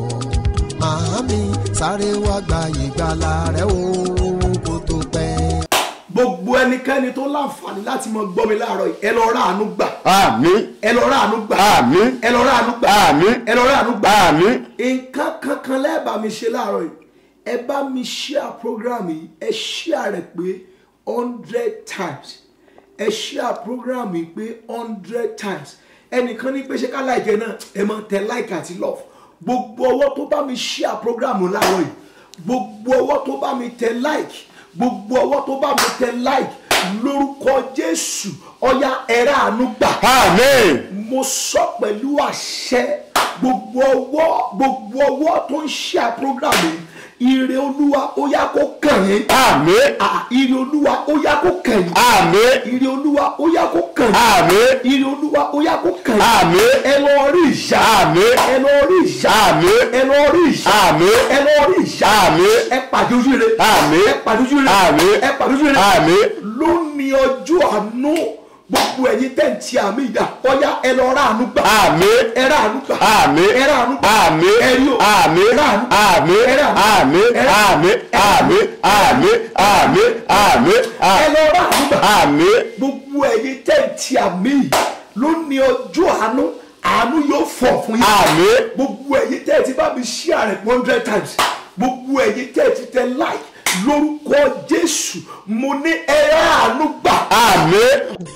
màámi sáré wá gba ìgbàlà rẹ o kó tó pẹ́. gbogbo ẹnikẹ́ni tó láǹfààní láti mọ gbọ́ mi láàárọ̀ yìí ẹ lọ rà àánú gbà àmín ẹ lọ rà àánú gbà àmín ẹ lọ rà àánú gbà àmín ẹ lọ rà àánú gbà àmín nǹkan kankan lẹ́ẹ̀bà mi ṣe láàárọ̀ yìí ẹ bá mi share program yìí ẹ share rẹ̀ pé hundred times ẹ share program yìí pé hundred times ẹnìkan ní pé ṣé ká láìkẹ́ náà ẹ máa tẹ like àti love gbogbo ọwọ́ tó bá mi share program láàárọ̀ yìí gbogbo ọwọ́ tó bá mi tẹ like gbogbo ọwọ́ tó bá mi tẹ like lórúkọ jésù ọya ẹ̀rá àánú gbà àmín mo sọ pẹ̀lú àṣẹ gbogbo ọwọ́ gbogbo ọwọ́ tó ń ṣe program yìí ire olúwa ó yá kó kàn yín àmín Ah, ire olúwa ó yá kó kàn yín àmín ire olúwa ó yá kó kàn yín àmín ire olúwa ó yá kó kàn yín àmín ẹ lọ rí ìyá àmín ẹ lọ rí ìyá àmín ẹ lọ rí ìyá àmín ẹ lọ rí ìyá àmín ẹ pàdé ojú rere Àmín. ẹ pàdé ojú rere Àmín. ẹ pàdé ojú rere Àmín. lónìí ọjọ́ àánú gbogbo ẹ̀yin tẹ̀ǹtì àmì ìdá ọ̀yá ẹ lọ rà àánú gbà àmín ẹ rà àánú gbà àmín ẹ rà àánú gbà àmín ẹ rí o àmín ẹ rà àánú gbà àmín ẹ rà àmín ẹ rà àmín àmín àmín àmín àmín ẹ lọ rà àánú gbà àmín gbogbo ẹ̀yin tẹ̀ǹtì àmì lónìí ọjọ́ àánú àánú yóò fọ̀ fún yín àmín gbogbo ẹ̀yin tẹ̀ǹtì bá mi share rẹ̀ one hundred times gbogbo ẹ̀yin tẹ̀ǹtì tẹ like lórúkọ jésù mo ní ẹ rà àánú gbà. àmín.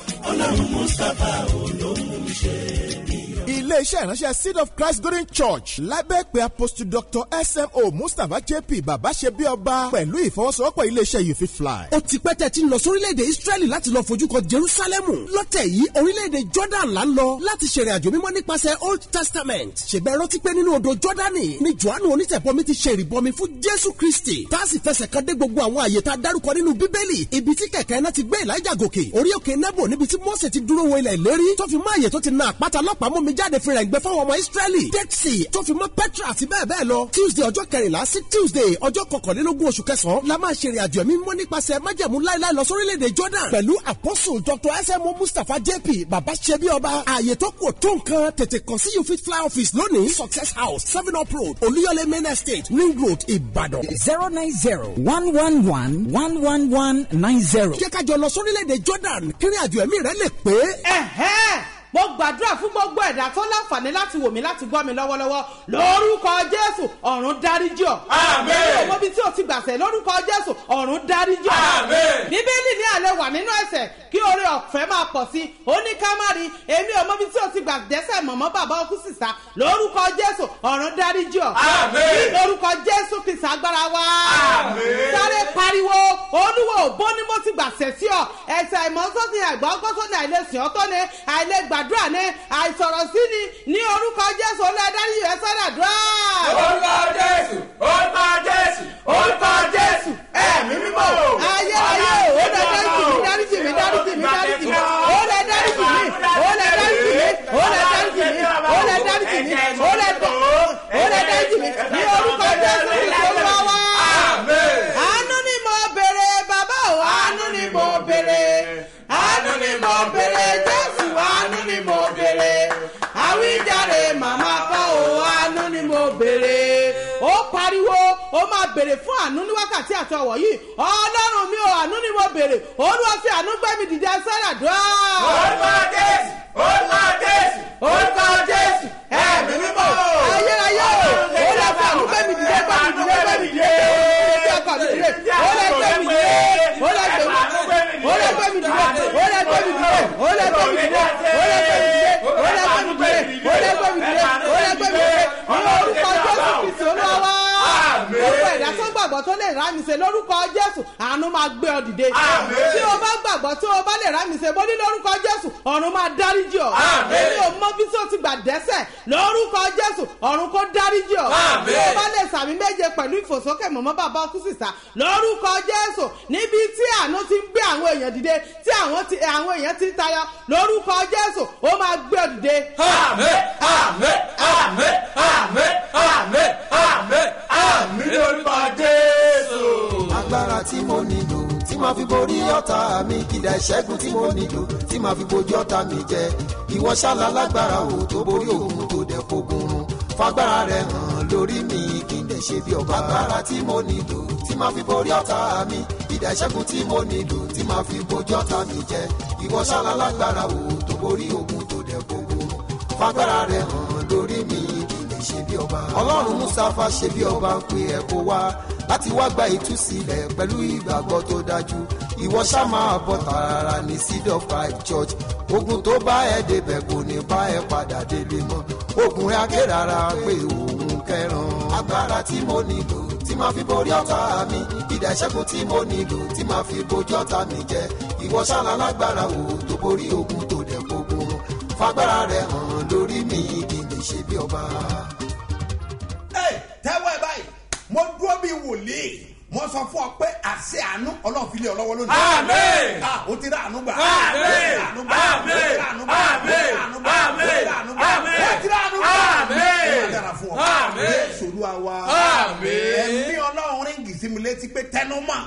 iléeṣẹ́ ìránṣẹ́ seed of christ golden church lábẹ́ pé apostle dr smo mustapha jp bàbá ṣe bí ọba pẹ̀lú ìfọwọ́sowọ́pọ̀ iléeṣẹ́ you fit fly. ó ti pẹ́ tẹ́ ti ń lọ sórílẹ̀-èdè israẹli láti lọ fojú kan jerusalemu lọ́tẹ̀ yìí orílẹ̀-èdè jordan là ń lọ láti ṣèrìn àjò mímọ́ nípasẹ̀ old testament ṣèbẹ̀ rántí pé nínú odò jordani ni johannu onítẹ̀bọmi ti ṣe ìrìbọmi fún jésù kristi tá a sì fẹsẹ̀ kan dé gbogbo àwọn àyè tá a dárúkọ nínú bíbélì ibi tí kẹ̀kẹ́ náà ti gbé elijah gòkè orí òkè nebo níbi tí mose ti dúró wo ilẹ̀ ìlérí tó fi mọ́ àyè tó ti na àpáta lọ́pàá mú mi jáde fi rẹ̀ gbẹ fáwọn ọmọ israẹli dead sea tó fi mọ́ petra àti bẹ́ẹ̀ bẹ́ẹ̀ lọ tuesday ọjọ́ kẹrìnlá sí tuesday ọjọ́ kọkànlélógún oṣù kẹsàn-án la máa ṣe ìrìnàjò ẹ̀mí mímọ́ nípasẹ̀ májẹ̀mú láéláé lọ sórílẹ̀-èdè jordan pẹ̀lú apostle dr smo mustapha jp baba sebi ọba ààyè tó kù tó nǹkan tètè kàn sí you fit fly office lónìí success house seven up road olúyọlé main estate ring road ìbàdàn. zero nine zero one one one one one one nine zero. jẹ́ ká jọ lọ sórílẹ̀-èdè jordan kírin àjò ẹ̀mí rẹ lè pé. ẹ̀hẹ́n mo gbàdúrà fún gbogbo ẹ̀dá tó láǹfààní láti wò mí láti gbọ́ mi lọ́wọ́lọ́wọ́ lórúkọ jésù ọ̀run dáríjì ọ́. Àmín. èmi ò mọbi tí o ti gbàsẹ̀ lórúkọ jésù ọ̀run dáríjì ọ́. Àmín. bíbélì ní alẹ́ wà nínú ẹ̀sẹ̀ kí oore ọ̀fẹ́ máa pọ̀ sí i ó ní ká má rí èmi ò mọbi tí o ti gbà dẹ́sẹ̀ mọ̀mọ́ bàbá ọkú sísá lórúkọ jésù ọ̀run dáríjì ọ́. Àmín. ní lórúkọ jésù kìsà agbára wa. Àmín. sáré pariwo olúwo òbó ni mo ti gbàsẹ̀ sí ọ ẹ̀sẹ̀ àìmọ́sọ́sìn àìgbọ́gbọ́sọ́ni àìlèsìn ọ́tọ́ ni àìlègbàdúrà ni àìsọ̀rọ̀ sí ni ní orúkọ jésù olùdarí ẹ̀ sọ́dà dúrà. orúkọ jésù orúkọ jésù orúkọ jésù ẹ̀mí mímọ́. ayé ayé o lè dáríjì mi dáríjì mi dáríjì mi dáríjì mi o lè dáríjì mi o lè dáríjì mi o lè dáríjì mi o lè dáríjì mi o lè dá o lè dáríjì mi ní orúkọ jésù kristu olúwa wa. àánú ni mo béèrè bàbá o àánú ni mo béèrè àánú ni mo béèrè jésù àánú ni mo béèrè àwíjàre màmá kọ́ o àánú ni mo béèrè ó pariwo ó má fún àánú ní wákàtí àti ọ̀wọ̀ yìí ọlọ́run mi ò àánú ni mo béèrè olúwa fi àánú gbé mi dìde sẹ́rẹ̀ dùn. orúkọ jésù orúkọ jésù orúkọ jésù ẹ̀mí mímọ́. ayérayé o ó lè fi àánú gbé mi dìde gbé mi dìde gbé mi dìde gbé ọkọ mi dìde ó lè gbé mi dìde ó lè gbé mi dìde ó lè gbé mi dìde ó lè gbé mi dìde ó lè gbé mi dìde ó lè gbé mi dìde ó lè gbé mi dìde ó lè gbé mi dìde ó lè gbé mi dìde ní orúkọ jésù kristu olúwa wá gbogbo ẹ̀dá tó gbàgbọ́ tó lè rá mi ṣe lórúkọ jésù àánú máa gbé ọ dìde tí o bá gbàgbọ́ tí o bá lè rá mi ṣe mo ní lórúkọ jésù ọ̀run máa dáríjì ọ èmi ò mọ bí tí o ti gbà dẹ́sẹ̀ lórúkọ jésù ọ̀run kó dáríjì ọ tí o bá lè sàmì méje pẹ̀lú ìfòsókè mọ̀mọ́ bàbá ọkú sísá lórúkọ jésù níbi tí àánú ti ń gbé àwọn èèyàn dìde tí àwọn ti- àwọn èèyàn ti ń tayọ lórúkọ jésù ó máa gbé ọ dìde. àmín àmín àmín àmín àmín àmín àmín lórúkọ jésù. agbára tí mo nílò tí màá fi borí ọ̀tá mi kìdá ìṣẹ́gun tí mo nílò tí màá fi bojú ọ̀tá mi jẹ ìwọ ṣáàlà lágbára o tó borí òun tó dẹ̀ fogun run fagbára rẹ hàn lórí mi kí n lè ṣe bí ọba agbára tí mo nílò tí màá fi borí ọ̀tá mi kìdá ìṣẹ́gun tí mo nílò tí màá fi bojú ọ̀tá mi jẹ ìwọ ṣáàlà lágbára o tó borí òun tó dẹ̀ fogun run fagbára rẹ hàn lórí mi kí n lè ṣe bí ọba ọlọ́run mustapha ṣe bí ọba ń pe ẹ̀ kó wá láti wá gba ìtúsílẹ̀ pẹ̀lú ìgbàgbọ́ tó dájú ìwọ ṣá máa bọ̀ tààrà ní seed of five church ogun tó bá ẹ débẹ̀ kò ní bá ẹ padà délé mọ́ ogun rẹ̀ akérara pé òun kẹran agbára tí mo nílò tí máa fi borí ọ̀tá mi ìdá ìṣẹ́gun tí mo nílò tí máa fi bojú ọ̀tá mi jẹ ìwọ ṣáná lágbára o tó borí ogun tó dẹ̀ gbogbo fagbára rẹ̀ hàn lórí mi kì í lè ṣe bí ọba. Ẹ, tẹ́wọ́ ẹ báyìí mo dúró bí wòlíì mo sọ fún ọ pé àṣẹ àánú ọlọ́run fi lé ọ lọ́wọ́ lónìí. Àmín. Ah, o ti rà àánú gbà. Àmín. o ti rà àánú gbà. Àmín. o ti rà àánú gbà. Àmín. o ti rà àánú gbà. Àmín. o ti rà àánú gbà. Àmín. o ti rà àánú gbà. Àmín. ó máa dára fún ọ. Àmín. Jésù Olúwa wa. Àmín. ẹ̀mí ọlọ́run ríngì sí mi létí pé tẹnu mọ́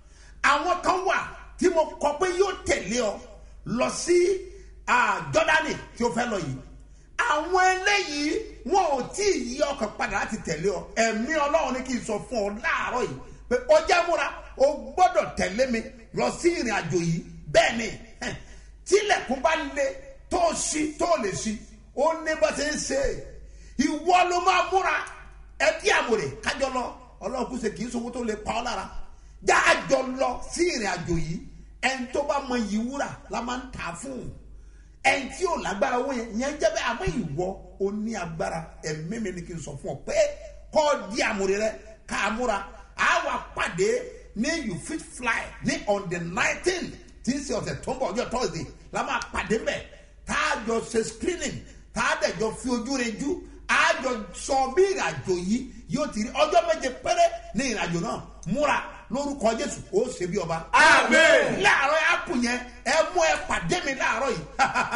àwọn kan wà tí mo kọ pé yóò tẹ̀lé ọ lọ sí ah, Jọ́dánì tí ó fẹ́ lọ yìí àwọn eléyìí wọn ò tí ì yí ọkàn padà láti tẹ̀lé ọ ẹ̀mí ọlọ́run ní kí n sọ fún ọ láàárọ̀ yìí pé ó jẹ́ múra o gbọ́dọ̀ tẹ̀lé mi lọ sí ìrìn àjò yìí bẹ́ẹ̀ ni hẹ̀, tílẹ̀kùn bá le tó o ṣí tó o lè ṣí ó ní bá ṣe ń ṣe ìwọ ló máa múra ẹbí àmúre kájọ lọ ọlọ́run kùsẹ̀ kì í sọ owó tó lè pa ọ́ lára jáàjọ lọ sí ìrìn àjò yìí ẹni tó bá mọ yìí wúrà la máa ń tà á fún un ẹni tí ò lágbára owó yẹn yẹn jẹ́ bẹ́ẹ̀ àmọ́ ìwọ o ní agbára ẹ̀mí mi ni kí n sọ fún ọ pé kọ́ ọ di àmúre rẹ ká a múra a wà pàdé ní you fit fly ní on the nineteen tí ń ṣe ọ̀sẹ̀ tó ń bọ̀ ọjọ́ thursday la máa pàdé mẹ́ tá a jọ ṣe screening tá a dẹ̀ jọ fi ojú rẹ jú a jọ sọ bí ìrìnàjò yìí yóò ti rí ọjọ́ méje péré ní ìrìnàjò náà múra lórúkọ jésù ó ṣe bí ọba. Àmín. láàárọ̀ apu yẹn ẹ mú ẹ pàdé mi láàárọ̀ yìí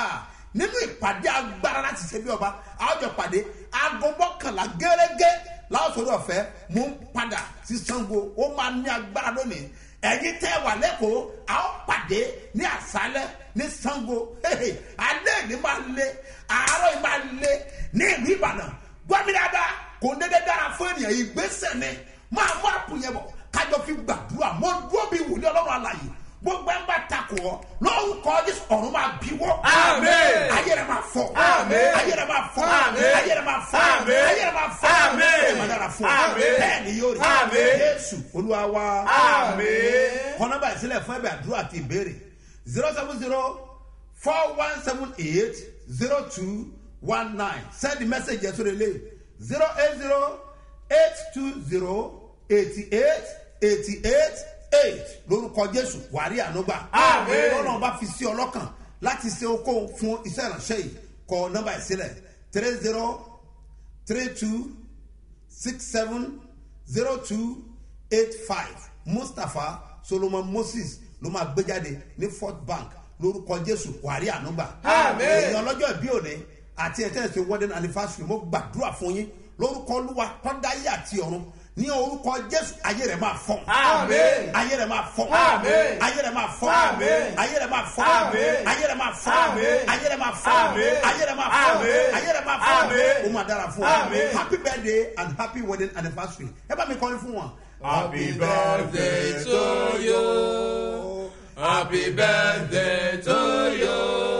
nínú ìpàdé agbára láti ṣe bí ọba àjọ pàdé aago mọ́kànlá gẹ́gẹ́ láwùsọ̀rọ̀ ọ̀fẹ́ mú ń padà sí sango ó máa ní agbára lónìí ẹ̀yin tẹ́ wà lẹ́kọ̀ọ́ a ó pàdé ní àṣálẹ́ ní sango alẹ́ ní máa lé àárọ̀ yìí máa lé ní ìlú ìbàdàn gbọ́mi dáadáa kò ń dédé dára fún ènìyàn ìgbésẹ̀ ni máa mú àpò yẹn bọ̀ kájọ fi gbàdúrà mo dúró bí wòlíì ọlọ́run àlàyé gbogbo ẹ̀ ń bá takò ọ́ lórúkọ jésù ọ̀run máa bí wọ́. Àmín. ayé rẹ̀ máa fọ́. Àmín. ayé rẹ̀ máa fọ́. Àmín. ayé rẹ̀ máa fọ́. Àmín. ayé rẹ̀ máa fọ́. Àmín. ẹ̀ máa dára fún ọ. Àmín. bẹ́ẹ̀ ni yóò rí. Àmín. jésù olúwa wa. Àmín. kọ́nọ́bà ìsílẹ̀ fún ẹ̀bẹ̀ àdúrà àti ìbéèrè zero seven zero four one seven eight zero two one nine send the message yẹn sórí ilé zero eight zero eight two zero eighty eight eighty eight eight lórúkọ jésù wàrí ànúgbà. Àmín. lọ́nà bá fi sí ọlọ́kàn láti ṣe okó fún iṣẹ́ ìránṣẹ́ yìí kọ nọ́mbà ìsílẹ̀ three zero three two six seven zero two eight five mustapha solomon moses ló máa gbé jáde ní fort bank lórúkọ jésù wàrí ànúgbà. Àmín. èèyàn ọlọ́jọ́ ìbí òní àti ẹ̀tẹ́ ìṣe wedding anniversary mo gbàdúrà fún yín lórúkọ olúwa tọ́dáyé àti ọ̀run ní orúkọ jésù ayé rẹ̀ máa fọ́n. Àmín. ayé rẹ̀ máa fọ́n. Àmín. ayé rẹ̀ máa fọ́n. Àmín. ayé rẹ̀ máa fọ́n. Àmín. ayé rẹ̀ máa fọ́n. Àmín. ayé rẹ̀ máa fọ́n. Àmín. ayé rẹ̀ máa fọ́n. Àmín. ayé rẹ̀ máa fọ́n. Àmín. ó máa dára fún ọ. Àmín. happy birthday and happy wedding anniversary ẹ bá mi kọrin fún wọn Happy birthday to you. Happy birthday to you.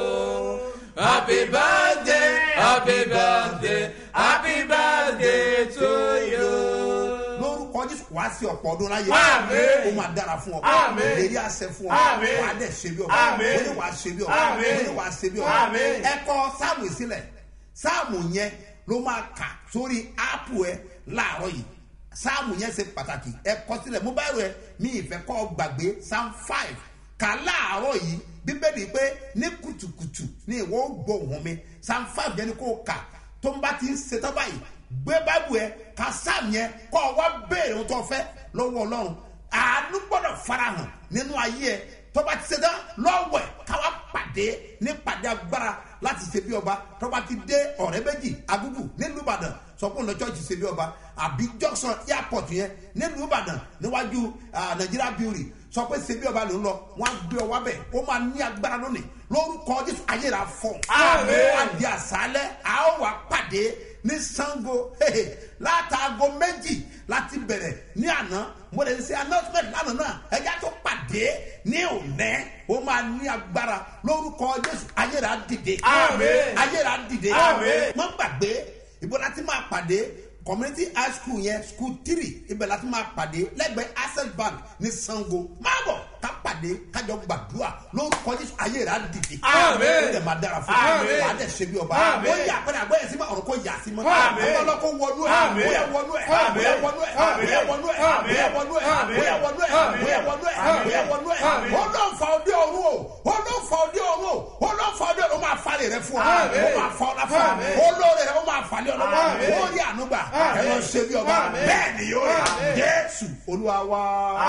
Happy birthday, happy birthday, happy birthday to you. lórúkọ jésù wá sí ọ̀pọ̀ ọdún láyé Àmín. ó máa dára fún ọ Àmín. ìlérí àṣẹ fún ọ Àmín. wà á dẹ̀ ṣe bí ọba Àmín. ó ní wà á ṣe bí ọba Àmín. ó ní wà á ṣe bí ọba Àmín. ẹ kọ sáàmù sílẹ̀ sáàmù yẹn ló máa kà sórí áàpù ẹ láàárọ̀ yìí sáàmù yẹn ṣe pàtàkì ẹ kọ sílẹ̀ mo bá rẹ mi ìfẹ́ kọ́ gbàgbé psalm five kà láàárọ̀ yìí bíbélì pé ní kùtùkùtù ní ìwọ ó gbọ́ òun mi psalm five yẹn ni kò kà tó ń bá ti ń ṣetán báyìí gbé báìbù ẹ ka sáàmù yẹn kọ́ ọ wá béèrè ohun tó fẹ́ lọ́wọ́ ọlọ́run àánú gbọ́dọ̀ farahàn nínú ayé ẹ tó bá ti ṣetán lọ́wọ́ ẹ káwá pàdé ní pàdé agbára láti ṣe bí ọba tó bá ti dé ọ̀rẹ́ méjì agúgù nílùú ìbàdàn sọ pé òun lọ church ṣe bí ọba àbí junction airport yẹn nílùú ìbàdàn níwájú ah, nigeria brewery sọ pé ṣe bí ọba ló ń lọ wọn á gbé ọwọ́ bẹ̀ ó máa ní agbára lónìí lórúkọ jésù ayé rà fọ Àmín. wá di àṣálẹ́ a ó wà pàdé ní sango hehe, látàgọ méjì láti bẹ̀rẹ̀ ní àná mo lè ṣe announcement lánàá náà ẹja tó pàdé ní òní ó máa ní agbára lórúkọ jésù ayé rà dìde Àmín. ayé rà dìde Àmín. má gbàgbé ibo láti máa pàdé community high school yẹn school three ibẹ̀ láti máa pàdé lẹ́gbẹ̀ẹ́ access bank ní sango máa bọ̀ ká pàdé kájọ gbàdúrà lórúkọ jésù ayé rà dìde Àmín. ó dẹ̀ máa dára fún Àmín. mi wà á dẹ̀ ṣe bí ọba Àmín. ó yà pẹ́rẹ́ àgbẹ̀yẹ sí ma ọ̀rọ̀ kó yà sí ma Àmín. àwọn ọlọ́kọ̀ wọnú ẹ̀ Àmín. bóyá wọnú ẹ̀ Àmín. bóyá wọnú ẹ̀ Àmín. bóyá wọnú ẹ̀ Àmín. bóyá wọnú ẹ̀ Àmín. bóyá wọnú ẹ̀ Àmín. bóyá wọnú ẹ̀ Àmín. bóyá wọnú ẹ̀ Àmín. ó lọ fa ọdẹ ọ̀run o ó lọ fa ọdẹ ọ̀run o ó lọ fa ọdẹ ọ̀run ó máa falẹ̀ rẹ fún ọ Àmín. ó máa fa ọ̀la fún ọ Àmín. ó lóore rẹ ó máa falẹ̀ ọlọ́wọ́ Àmín. ó rí ànúgbà Àmín. ẹ lọ ṣe bí ọba Àmín. bẹ́ẹ̀ ni yóò rí Àmín. jésù olúwa wa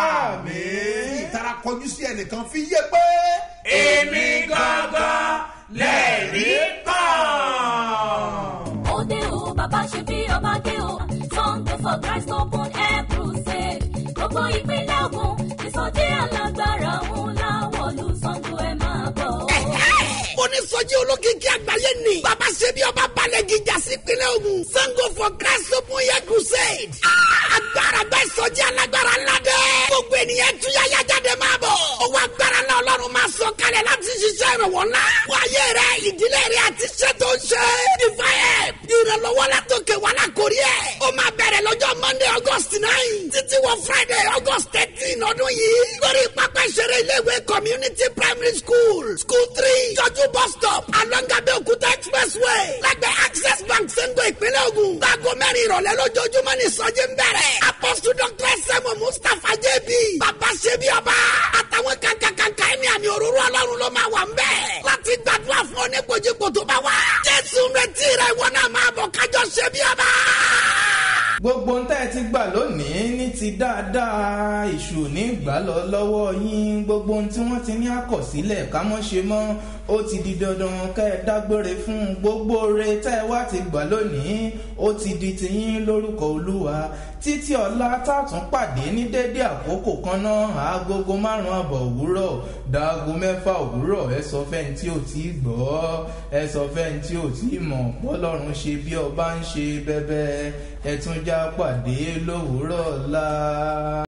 Àmín. ìtara kọjú sí ẹnìkan fi yé pé Èmi gangan lẹ́rìí kan. òde o bàbá ṣe bí ọba dé o sunday for christ open air crusade gbogbo ìpínlẹ̀ ogun ìsọjí alágbára ńlá wọ̀lú sango ẹ̀ máa bọ̀. onísọjí olókìkí àgbáyé ni bàbá ṣebí ọba balẹ̀ gíga sí ìpínlẹ̀ ogun sango for christ open air crusade Ah, agbára bẹ́ẹ̀ sọjí alágbára ńlá dẹ́ gbogbo ènìyàn túyáyá jáde máa bọ̀ owó agbára náà ọlọ́run máa sọ kalẹ̀ láti ṣiṣẹ́ ìrànwọ́ ńlá wáyé rẹ ìdílé rẹ àti iṣẹ́ tó ń ṣe divine ìrànlọ́wọ́ látòkè wà lákòrí ẹ̀ ó máa bẹ̀rẹ̀ lọ́jọ́ monday august nine títí wọ friday august thirteen ọdún yìí lórí pápá ìṣeré iléèwé community primary school school three jọjú bus stop alongabe okuta expressway lẹ́gbẹ̀ẹ́ access bank sẹ́ńgọ̀ ìpínlẹ̀ ogun láago mẹ́rin ìrọ̀lẹ́ lójoojúmọ́ ní ìsọjí ń bẹ̀rẹ̀ apostle dr sẹ́mu mustapha jb bàbá ṣebí ọba àtàwọn kankankanka ẹni àmì òróró ọlọ́run ló máa wà ń bẹ̀ láti gbàdúrà fún ọ ní kojíko tó bá wà jésù ń retí rẹ ìwọ náà máa bọ̀ kájọ ṣebí ọba. gbogbo ń tẹ́ ẹ ti gbà lónìí ní ti dáadáa ìṣù ní gbà lọ lọ́wọ́ yín gbogbo ohun tí wọ́n ti ní àkọsílẹ̀ ká mọ́ ṣe mọ́ ó ti di dandan kẹ́ ẹ dágbére fún gbogbo re tẹ́ ẹ wá ti gbà lónìí ó ti di tiyín lórúkọ olúwa títí ọ̀la tààtún pàdé ní dédé àkókò kan náà aagogo márùn-ún àbọ̀ òwúrọ̀ dáago mẹ́fà òwúrọ̀ ẹ sọ fẹ́ni tí ò tí ì gbọ́ ẹ sọ fẹ́ni tí ò tí ì mọ̀ bọ́lọ́run ṣe bí ọba ń ṣe bẹ́bẹ́ ẹ tún já pàdé lówùúrọ̀ ọ̀la.